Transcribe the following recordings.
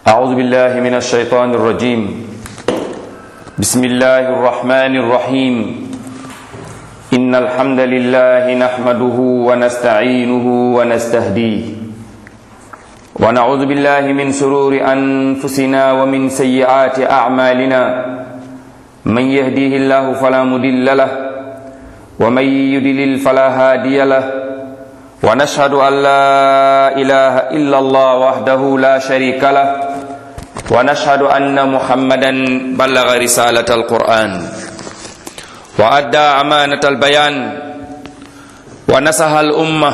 أعوذ بالله من الشيطان الرجيم بسم الله الرحمن الرحيم إن الحمد لله نحمده ونستعينه ونستهديه ونعوذ بالله من شرور أنفسنا ومن سيئات أعمالنا من يهديه الله فلا مضل له ومن يضلل فلا هادي له ونشهد أن لا إله إلا الله وحده لا شريك له ونشهد أن محمدا بلغ رسالة القرآن وأدى أمانة البيان ونصح الأمة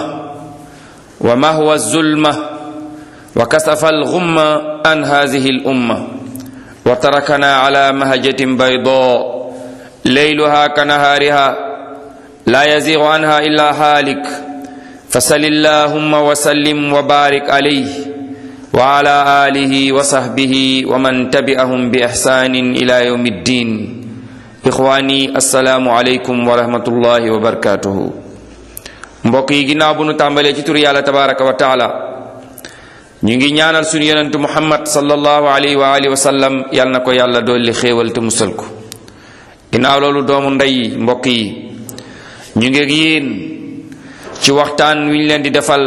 ومهوى الظلمة وكسف الغمة عن هذه الأمة وتركنا على مهجة بيضاء ليلها كنهارها لا يزيغ عنها إلا هالك فصل اللهم وسلم وبارك عليه وعلى آله وصحبه ومن تبعهم بإحسان إلى يوم الدين إخواني السلام عليكم ورحمة الله وبركاته mbokk yi ginnaaw bu nu tàmbalee ci tur yàlla tabaraka wa taala ñu ngi ñaanal suñu yonentu muhammad sallallahu alayhi wa alihi wa sallam yal na ko yàlla dolli xéewal te musal ko ginnaaw loolu doomu ndey mbokk yi ñu ngi ak yéen ci waxtaan wi ñu leen di defal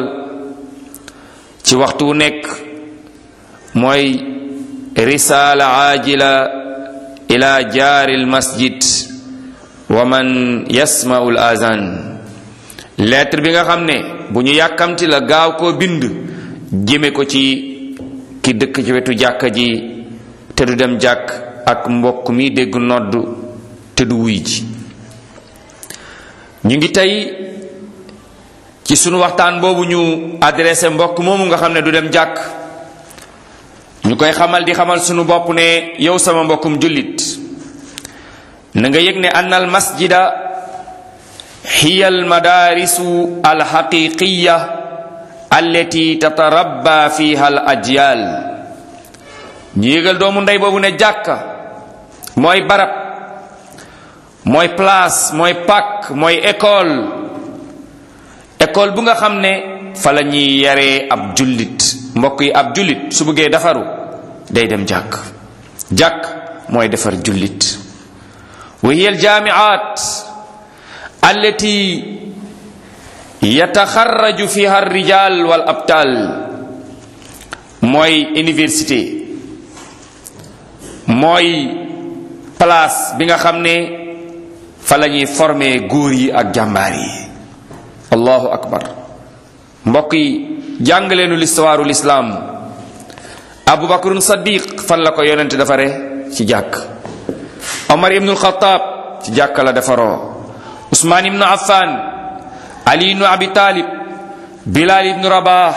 ci waxtu wu nekk mooy risaala aajila ila jaaril masjid wa man yasma'ul azan lettre bi nga xam ne bu ñu yàkkamti la gaaw koo bind jëme ko ci ki dëkk ci wetu jàkka ji te du dem jàkk ak mbokk mi dégg nodd te du wuy ji ñu ngi tey ci sunu waxtaan boobu ñu adressé mbokk moomu nga xam ne du dem jàkk ñu koy xamal di xamal sunu bopp ne yow sama mbokkum jullit na nga yëg ne ann al masjida hiya al madarisu al haqiqiya allati tatarabba fiha al ajyal ñu yëgal doomu ndey boobu ne jàkka mooy barab mooy place mooy pak mooy école école bu nga xam ne fa la ñuy yaree ab jullit mbokk yi ab jullit su bëggee defaru day dem jàkk jàkk mooy defar jullit wa hiya aljaamiat allati yataxarraju fiha alrijal wal abtal mooy université mooy place bi nga xam ne fa la ñuy former góor yi ak jàmbaar yi allahu akbar mbokk yi jàngaleenu listuwaaru lislaam abu bakrun sadiq fan la ko yonent defare ci jàkk omar ibnul xataab ci jàkk la defaroo usmaan ibnu affan ali ibnu abi taalib bilal ibnu rabah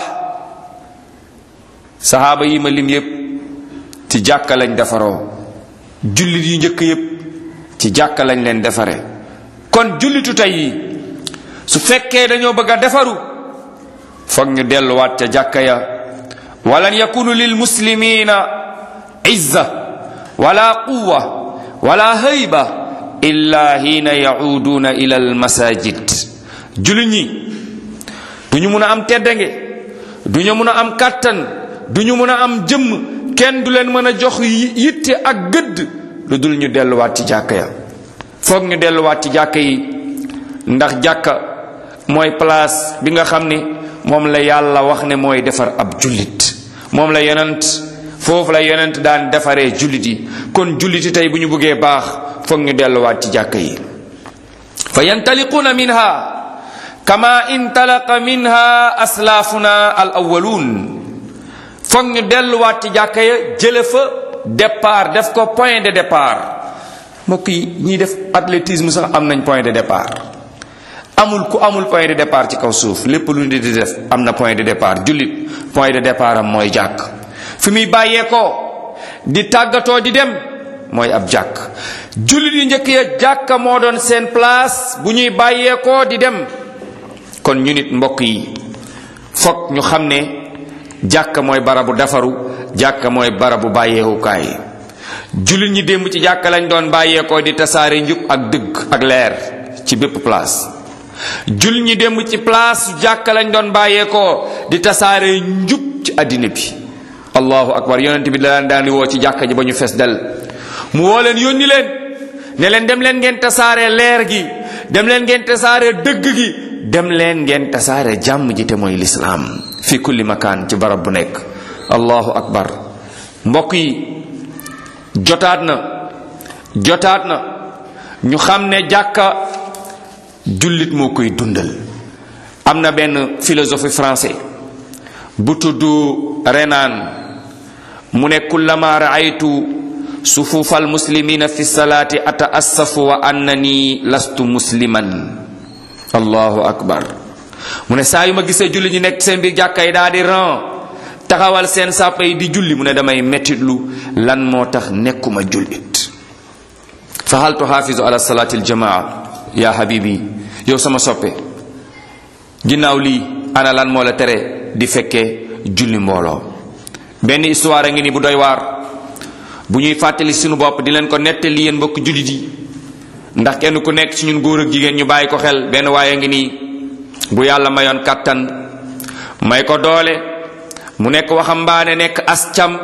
sahaaba yi ma lim yépp ci jàkk lañ defaroo jullit yu njëkk yépp ci jàkk lañ leen defare kon jullitu tey yi su fekkee dañoo bëgg a defaru foog ñu delluwaat ca jàkka ya walan yakunu lil muslimina izza wala quwa wala hayba illa hiina yacuuduuna ila al masajid jullit ñi du ñu mun a am teddange du ñu mun a am kàttan du ñu mun a am jëmm kenn du leen mën a jox yitte ak gëdd lu dul ñu delluwaat ci jàkka ya foog ñu delluwaat ci jàkka yi ndax jàkka mooy place bi nga xam ni moom la yàlla wax ne mooy defar ab jullit moom la yonent foofu la yonent daan defaree jullit yi kon julliti tey bu ñu bëggee baax foog ñu delluwaat ci jàkka yi fa yantaliquuna minha kama intalaqa minha aslaafuna al awwaluun foog ñu delluwaat ci jàkka ya jële fa départ def ko point de départ mbokk yi ñiy def athlétisme sax am nañ point de départ amul ku amul point de départ ci kaw suuf lépp lu nit di def am na point de départ jullit point de départ am mooy jàkk fi muy bàyyeekoo di tàggatoo di dem mooy ab jàkk jullit yu njëkk ya jàkka moo doon seen place bu ñuy bàyyeekoo di dem kon ñu nit mbokk yi fokk ñu xam ne jàkka mooy barabu defaru jàkka mooy barabu bàyyeekukaay jullit ñi démb ci jàkka lañ doon bàyyeekoo di tasaare njub ak dëgg ak leer ci bépp place jullit ñi démb ci place jàkka lañ doon bàyyeekoo di tasaare njub ci àddina bi allahu akbar yonent bi daan daan di woo ci jàkka ji ba ñu fees del mu woo leen yónni leen ne leen dem leen ngeen tasaare leer gi dem leen ngeen tasaare dëgg gi dem leen ngeen tasaare jàmm ji te mooy lislaam fi kulli makaan ci barab bu nekk allahu akbar mbokk yi jotaat na jotaat na ñu xam ne jàkka jullit moo koy dundal am na benn philosophie français bu tudd Renan mu ne kullama raaytu sufufa almuslimina fi salaati ataassafu wa annani lastu musliman allahu akbar mu ne saa yu ma gisee julli ñu nekk seen biir jàkka yi daa di ran taxawal seen sàppa yi di julli mu ne damay mettitlu lan moo tax nekkuma jullit fa hal tuhaafizu ala salaati aljamaa ya habibi yow sama soppe ginnaaw lii ana lan moo la tere di fekkee julli mbooloo benn histoire a ngi ni bu doy waar bu ñuy fàttali suñu bopp di leen ko nettali yéen mbokk jullit yi ndax kenn ku nekk ci ñun góor ak jigéen ñu bàyyi ko xel benn waaye ngi nii bu yàlla mayoon kàttan may ko doole mu nekk waxambaane nekk as cam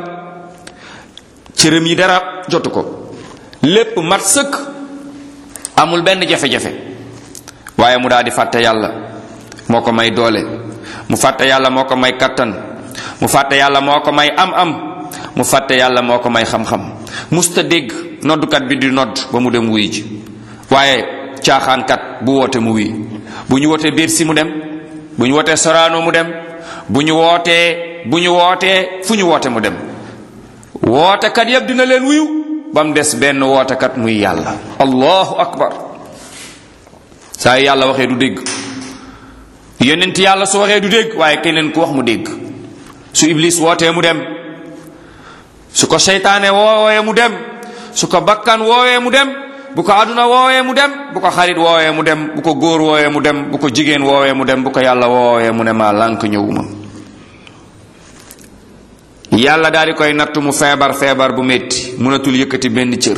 cërëm yi dara jotu ko lépp mat sëkk amul benn jafe-jafe waaye mu daal di fàtte yàlla moo ko may doole mu fàtte yàlla moo ko may kattan mu fàtte yàlla moo ko may am-am mu fàtte yàlla moo ko may xam-xam musta dégg noddukat bi di nodd ba mu dem wuy ji waaye caaxaankat bu woote mu wuy bu ñu wootee biir si mu dem bu ñu wootee soraano mu dem bu ñu wootee bu ñu wootee fu ñu woote mu dem wootekat yépp dina leen wuyu ba mu des benn wootekat muy yàlla allahu akbar saa yu yàlla waxee du dégg yonent yàlla su waxee du dégg waaye keneen ku wax mu dégg su iblis wootee mu dem su ko seytaane woowee mu dem su ko bakkan woowee mu dem bu ko aduna woowee mu dem bu ko xarit woowee mu dem bu ko góor woowee mu dem bu ko jigéen woowee mu dem bu ko yàlla woowee mu ne maa lànk ñëwuma yàlla daal di koy natt mu feebar feebar bu metti mënatul yëkkati benn cër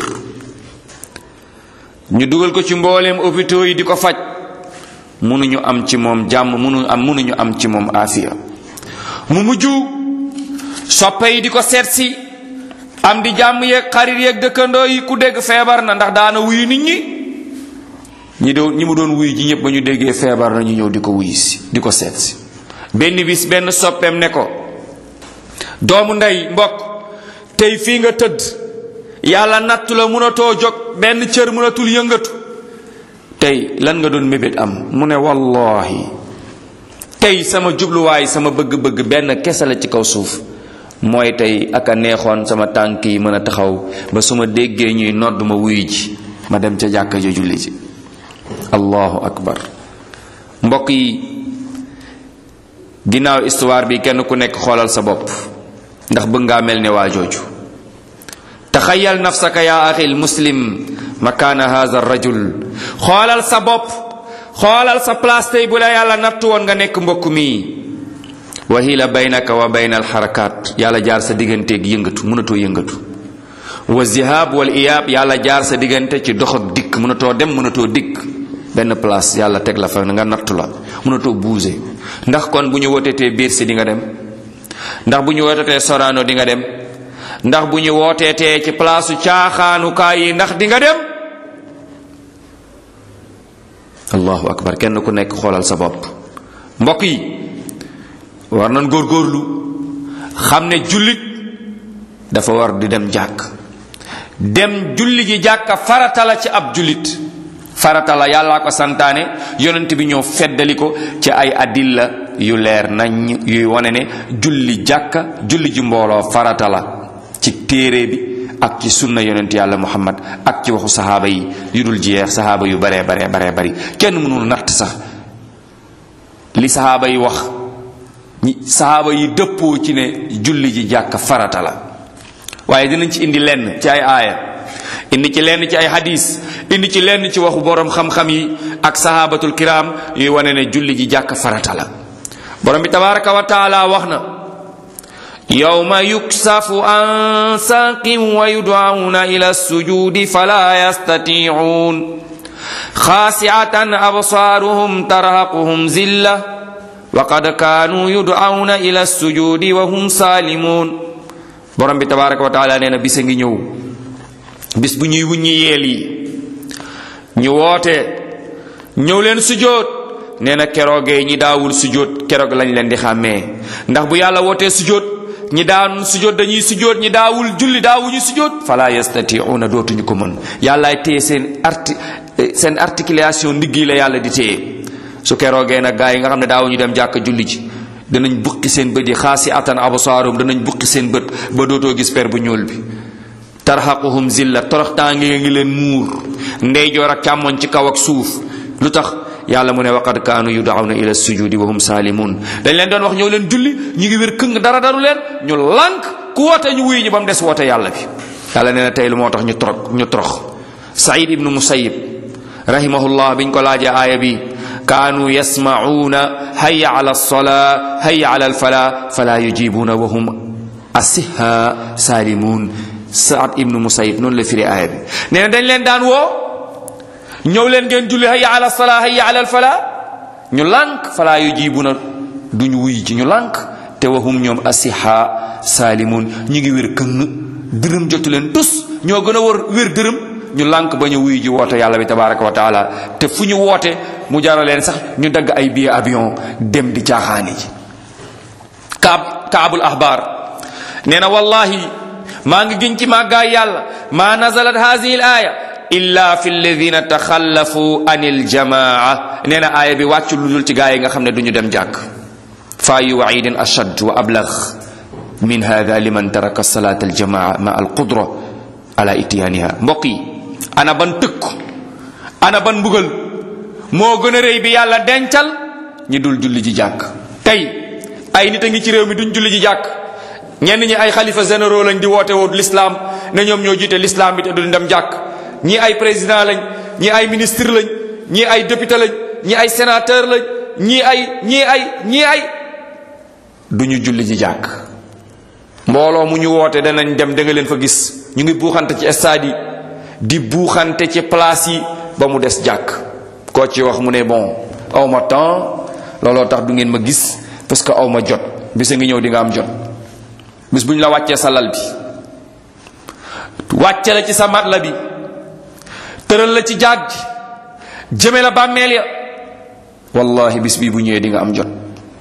ñu dugal ko ci mbooleem hôpitaux yi di ko faj mënuñu am ci moom jàmm mënu am mënuñu am ci moom afiya mu mujj soppe yi di ko seet si am di jàmm yeeg xarit yeeg dëkkandoo yi ku dégg feebar na ndax daana wuyu nit ñi ñi doon ñi mu doon wuyu ji ñëpp ba ñu déggee feebar na ñu ñëw di ko wuyu si di ko seet si benn bis benn soppeem ne ko doomu ndey mbokk tey fii nga tëdd yàlla nattu la mënatoo jóg benn cër mënatul yëngatu tey lan nga doon mébét am mu ne wallahi tey sama jubluwaay sama bëgg-bëgg benn kese la ci kaw suuf mooy tey ak a neexoon sama tànk yi mën a taxaw ba su ma déggee ñuy nodd ma wuyu ji ma dem ca jàkka ja julli ji allahu akbar mbokk yi ginnaaw histoire bi kenn ku nekk xoolal sa bopp ndax bëgg ngaa mel ne waa jooju taxayal nafsaka ya axil muslim makaana haza rajul xoolal sa bopp xoolal sa place tey bu la yàlla nattu woon nga nekk mbokk mi wahila baynaka wa bayna alxarakaat yàlla jaar sa digganteeg yëngatu mënatoo yëngatu wa zihab wal iyaab yàlla jaar sa diggante ci dox ak dikk mënatoo dem mënatoo dikk benn place yàlla teg la fa nga nattu la mënatoo bouger ndax kon bu ñu wotetee biir si di nga dem ndax bu ñu wotetee soraano di nga dem ndax bu ñu wooteetee ci palaasu caaxaanukaay yi ndax di nga dem allahu akbar kenn ku nekk xoolal sa bopp mbokk yi war nañ góorgóorlu xam ne jullit dafa war di dem jàkk dem julli ji jàkka farata la ci ab jullit farata la yàllaa ko santaane yonent bi ñëw feddali ko ci ay adilla yu leer nañ yuy wane ne julli jàkka julli ji mbooloo farata la ci téere bi ak ci sunna yonent yàlla muhammad ak ci waxu saxaaba yi yu dul jeex saxaaba yu baree baree baree bari kenn mënul natt sax li saxaaba yi wax ñi saxaaba yi dëppoo ci ne julli ji jàkka farata la waaye dinañ ci indi lenn ci ay aaya indi ci lenn ci ay hadis indi ci lenn ci waxu borom xam-xam yi ak sahabatul kiram yuy wane ne julli ji jàkk farata la borom bi tabaraka wa taala wax na yawma yuksafu an saqin wa yud'auna ila sujudi fala yastati'un khasi'atan absaruhum tarhaquhum zilla wa qad kanu yud'auna ila sujudi wa hum salimun borom bi tabaraka wa taala nee na bis a ngi ñëw bis bu ñuy wuññi yeel yi ñu woote ñëw leen sujjóot nee na keroogee ñi daawul sujjóot keroog lañ leen di xàmmee ndax bu yàlla wootee sujjóot ñi daan sujjóot dañuy sujjóot ñi daawul julli daawuñu sujjóot fala yastati'una dootuñu ko mën yàllaay téye seen arti seen articulation ndigg yi la yàlla di téye su keroogee nag gaa yi nga xam ne daawuñu dem jàkk julli ji danañ buqi seen bët yi xaasi atan absaarum danañ buqi seen bët ba dootoo gis per bu ñuul bi tarhaquhum zilla toroxtaange ngi leen muur ndeyjoor ak càmmoñ ci kaw ak suuf lu tax yàlla mu ne waqad kaanu yud'awna ila sujudi wa hum saalimun dañ leen doon wax ñëw leen julli ñu ngi wér këng dara daru leen ñu lànk ku woote ñu wuyu ñu ba mu des woote yàlla bi yàlla nee na tey lu moo tax ñu torox ñu torox saïd ibnu musayib rahimahullah biñ ko laajee aaya bi kaanu yasma'uuna hayya ala alsalaa hayya ala alfala fala yujibuuna wa hum asiha saalimun saad ibnu musayib noonu la firi aaya bi nee na dañ leen daan woo ñëw leen ngeen julli hayya ala salaa hayya ala alfala ñu lànk fala yujibuuna duñu wuy ji ñu lànk te wahum ñoom asiha saalimun ñu ngi wér këng dërëm jotu leen tus ñoo gën a war wér dërëm ñu lànk ba ñu wuy ji woote yàlla bi tabaraka wa taala te fu ñu woote mu jara leen sax ñu dagg ay billet avion dem di caaxaani ji kaab kaabul ahbar nee na wallahi maa ngi giñ ci màggaay yàlla ma nazalat hadihi l aya illa fi alladina taxallafu an iljamaa nee na aaya bi wàccu lu dul ci gaa yi nga xam ne du ñu dem jàkk fa yu waidin ashad wa ablag min hada liman taraka salat aljamaa ma alqudra ala itiyaniha mbokk yi ana ban tëkku ana ban mbugal moo gën a rëy bi yàlla dencal ñi dul julli ji jàkk tey ay nit a ngi ci réew mi duñ julli ji jàkk ñenn ñi ay xalifa généraux lañ di woote woo l'islam ne ñoom ñoo jiite l'islam bi te duñ dem jàkk ñii ay président lañ ñii ay ministre lañ ñii ay député lañ ñii ay sénateur lañ ñii ay ñii ay ñii ay duñu julli ji jàkk mbooloo mu ñu woote danañ dem da nga leen fa gis ñu ngi buuxante ci stade yi di buuxante ci place yi ba mu des jàkk koo ci wax mu ne bon aw ma temps looloo tax du ngeen ma gis parce que aw ma jot bisa ngi ñëw di nga am jot bis bu ñu la wàccee sa lal bi wàcce la ci sa mat la bi tëral la ci jaag ji jëme la bàmmeel ya wallahi bis bii bu ñëwee di nga am jot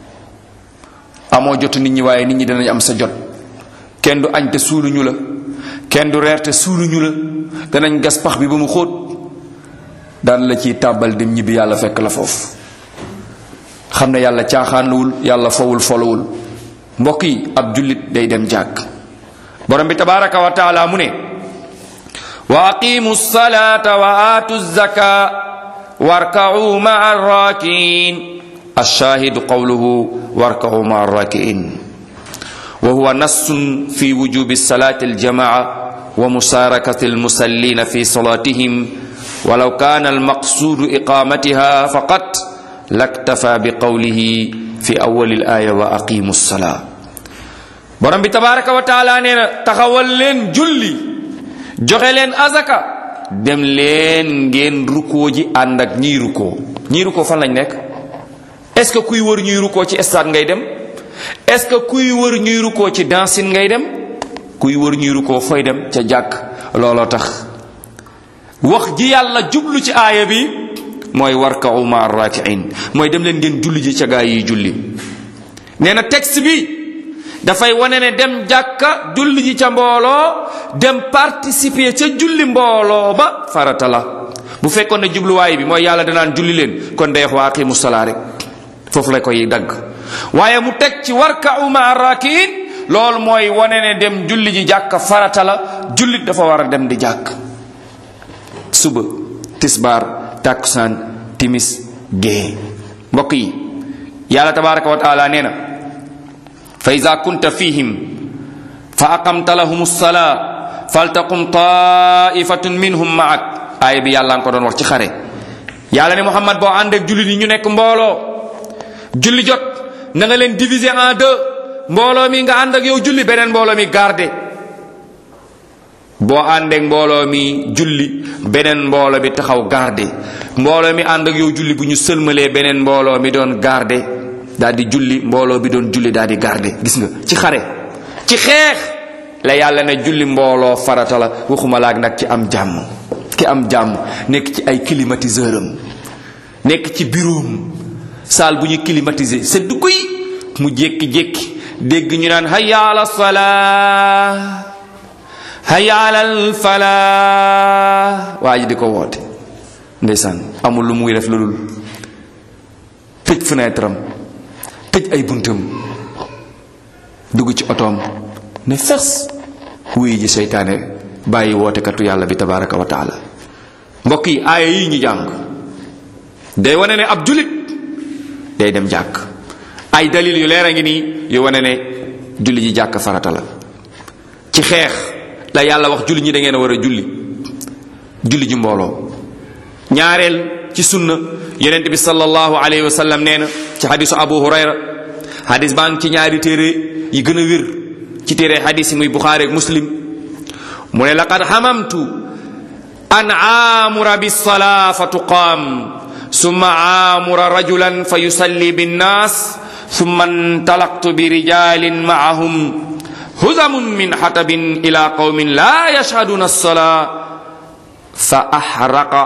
amoo jot nit ñi waaye nit ñi danañ am sa jot kenn du añ te suuluñu la kenn du reer te suuluñu la danañ gas pax bi ba mu xóot daan la ciy tàbbal dem ñibbi yàlla fekk la foofu xam ne yàlla caaxaanuwul yàlla fowul folowul mbokk yi ab jullit day dem jàkk borom bi tabaraka wa taala mu ne wa aqimu salata wa aatu zaka warka'u ma'a arrakiin الشاهد قوله واركعوا مع الراكعين وهو نص في وجوب الصلاة الجماعة ومشاركة المصلين في صلاتهم ولو كان المقصود إقامتها فقط لاكتفى بقوله في أول الآية وأقيموا الصلاة borom bi tabaraka wa taala nee na taxawal leen julli joxe leen azaka dem leen ngeen rukkoo ji ànd ak ñiy rukkoo ñiy rukkoo fan lañ nekk est-ce que kuy wër ñuy rukkoo ci stade ngay dem est-ce que kuy wër ñuy rukkoo ci dancing ngay dem kuy wër ñuy rukkoo fooy dem ca jàkk looloo tax wax ji yàlla jublu ci aaya bi mooy warka'u ma rakiin mooy dem leen ngeen julli ji ca gaa yi julli nee na texte bi dafay wane ne dem jàkka julli ji ca mbooloo dem participer ca julli mbooloo ba farata la bu fekkoon ne jubluwaay bi mooy yàlla danaan julli leen kon day wax waa aqimu salaa rek foofu la koy dagg waaye mu teg ci warka'u ma rakiin loolu mooy wane ne dem julli ji jàkka farata la jullit dafa war a dem di jàkk suba tisbaar takkusaan timis gée mbokk yi yàlla tabaraka wa taala nee na fa ida kunta fihim fa aqamta lahum salaa faltaqum taifatun minhum maak aaya bi yàlla nga ko doon wax ci xare yàlla ne muhammad boo ànd ak jullit yi ñu nekk mbooloo julli jot na nga leen diviser en deux mbooloo mi nga ànd ak yow julli beneen mbooloo mi garde boo àndeek mbooloo mi julli beneen mbooloo mi taxaw garde mbooloo mi ànd ak yow julli bu ñu sëlmalee beneen mbooloo mi doon garde daal di julli mbooloo bi doon julli daal di garde gis nga ci xare ci xeex la yàlla ne julli mbooloo farata la waxuma laak nag ci am jàmm ki am jàmm nekk ci ay climatiseur am nekk ci bureau saal bu ñu climatisé sedd guy mu jékki-jékki dégg ñu naan hayya ala salaa hayya ala falaa waa ji di ko woote ndeysaan amul lu muy def lu dul tëj fenêtre am tëj ay buntam dugg ci otoom ne fes wuy ji seytaane bàyyi wootekatu yàlla bi tabaraka wa taala mbokk yi aaya yi ñu jàng day wane ne ab julit day dem jàkk ay dalil yu leer a ngi nii yu wane ne julli ji jàkk farata la ci xeex la yàlla wax julli ñi da ngeen a war a julli julli ji mbooloo ñaareel ci sunna yonent bi sallallahu alayhi wa sallam nee na ci xadisu abu hurayra xadis baa ngi ci ñaari téere yi gën a wér ci téere xadis yi muy buxaari ak muslim mu ne laqad xamamtu an aamura bisalaa fa tuqaam summa aamura rajulan fa yusalli binnaas summa intalaqtu bi rijalin maahum huzamun min xatabin ila qawmin la yashhaduna alsalaa fa axraqa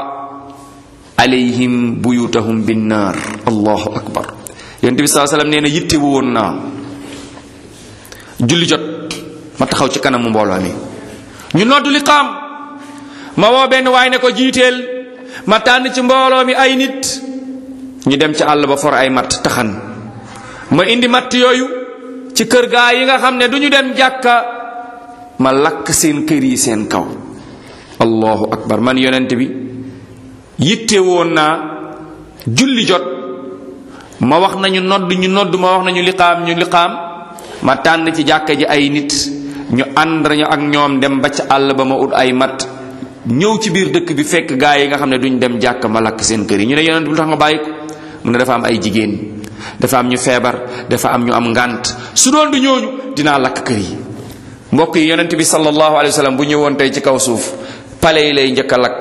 alayhim buyutahum binnaar allahu akbar yonent bi saa sallam nee na yitte woon naa julli jot ma taxaw ci kanamu mbooloo mi ñu noddu li qaam ma woo benn waay ne ko jiiteel ma tànn ci mbooloo mi ay nit ñu dem ci àll ba for ay matt taxan ma indi matt yooyu ci kër gaa yi nga xam ne du ñu dem jàkka ma lakk seen kër yi seen kaw allahu akbar man yonent bi yitte woon naa julli jot ma wax nañu nodd ñu nodd ma wax nañu liqaam ñu liqaam ma tànn ci jàkka ji ay nit ñu ànd ñu ak ñoom dem ba ca àll ba ma ut ay matt ñëw ci biir dëkk bi fekk gaa yi nga xam ne duñ dem jàkk ma lakk seen kër yi ñu ne yonent bi lu tax nga bàyyi ko mu ne dafa am ay jigéen dafa am ñu feebar dafa am ñu am ngànt su doon du ñooñu dinaa lakk kër yi mbokk yi yonent bi sallallahu alayhi wa sallam bu ñëwoon tey ci kaw suuf pale yi lay njëkk a lakk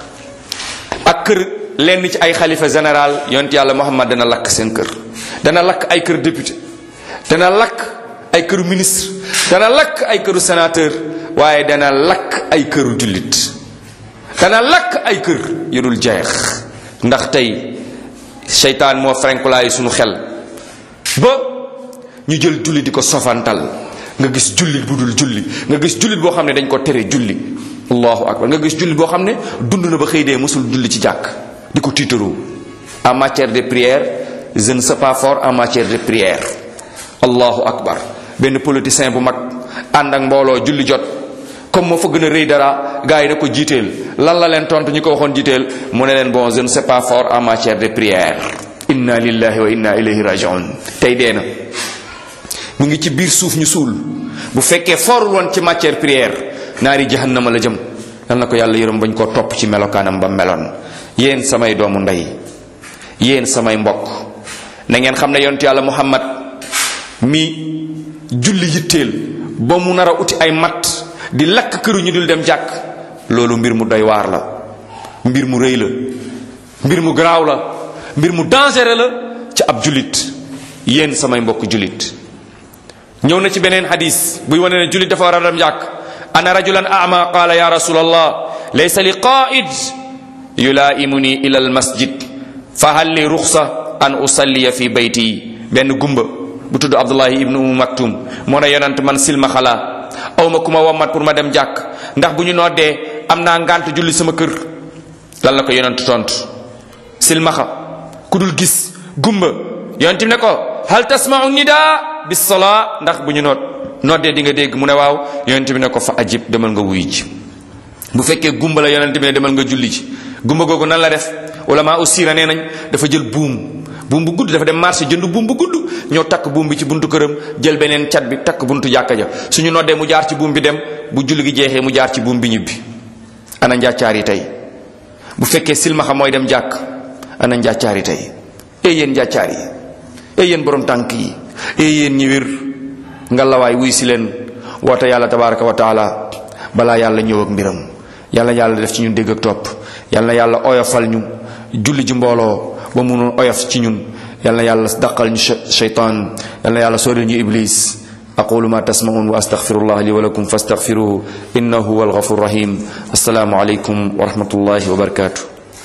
ak kër lenn ci ay xalifa général yonent yàlla Muhammad dana lakk seen kër dana lakk ay kër député dana lakk ay këru ministre dana lakk ay këru sénateur waaye dana lakk ay këru jullit dana lakk ay kër yu dul jeex ndax tey seytaan moo frenkulaayu sunu xel ba ñu jël julli di ko sofantal nga gis jullit bu dul julli nga gis jullit boo xam ne dañ ko tere julli allahu akbar nga gis jullit boo xam ne dund na ba xëy dee mësul julli ci jàkk di ko tiitaroo en matière de prière je ne sais pas fort en matière de prière allahu akbar benn politicien bu mag ànd ak mbooloo julli jot comme moo fa gën a rëy dara gars yi da ko jiiteel lan la leen tontu ñu ko waxoon jiiteel mu ne leen bon je ne sais pas fort en matière de prière inna lillahi wa inna ilayhi rajiun tey dee na mu ngi ci biir suuf ñu suul bu fekkee forul woon ci matière prière naari jahannama la jëm yal na ko yàlla yërëm bañ koo topp ci melokaanam ba meloon yéen samay doomu ndey yéen samay mbokk na ngeen xam ne yonent yàlla muhammad mi julli yitteel ba mu nar a uti ay matt di lakk këru ñu dul dem jàkk loolu mbir mu doy waar la mbir mu rëy la mbir mu garaaw la mbir mu dangereux la ci ab jullit yéen samay mbokk jullit ñëw na ci beneen hadis buy wane ne jullit dafa war a dem jàkk ana rajulan ama qaala ya rasul allah laysa li qaid yulaimuni ila al masjid fa hal li ruxsa an usalliya fi bayti benn gumba bu tudd abdullahi ibnu umu maktum moo ne yonant man silma xalaa aw ma ku ma wommat pour ma dem jàkk ndax bu ñu noddee am naa ngànt julli sama kër lan la ko yonent tontu silmaxa ku dul gis gumba yonent ne ko hal tasmau nida bis salaa ndax bu ñu noot noddee di nga dégg mu ne waaw yonent bi ne ko fa ajib demal nga wuy ji bu fekkee gumba la yonent bi ne demal nga julli ji gumba googu nan la def wala maa ussira nee nañ dafa jël buum buum bu gudd dafa dem marché jënd buum bu gudd ñëw takk buum bi ci buntu këram jël beneen cat bi takk buntu jàkka ja suñu noddee mu jaar ci buum bi dem bu julli gi jeexee mu jaar ci buum bi ñibbi ana njàccaar yi tey bu fekkee silmaxa mooy dem jàkk ana njàccaar yi tey ey yéen njàccaar yi ey yéen borom tànk yi ey yéen ñi wér ngalawaay wuy si leen woote yàlla tabaraka wa taala balaa yàlla ñëw ak mbiram yàlla yàlla def ci ñun dégg ak topp yàlla yàlla oyofal ñu julli ji mbooloo ba munoon oyof ci ñun yàlla yàlla daqal ñu sheytaan yàlla yàlla sóoril ñu iblis aqulu ma tasmaun wa astaghfirullah li wa lakum fastaghfiruhu innahu huwal ghafur rahim assalamu alaykum wa rahmatullahi wa barakatuh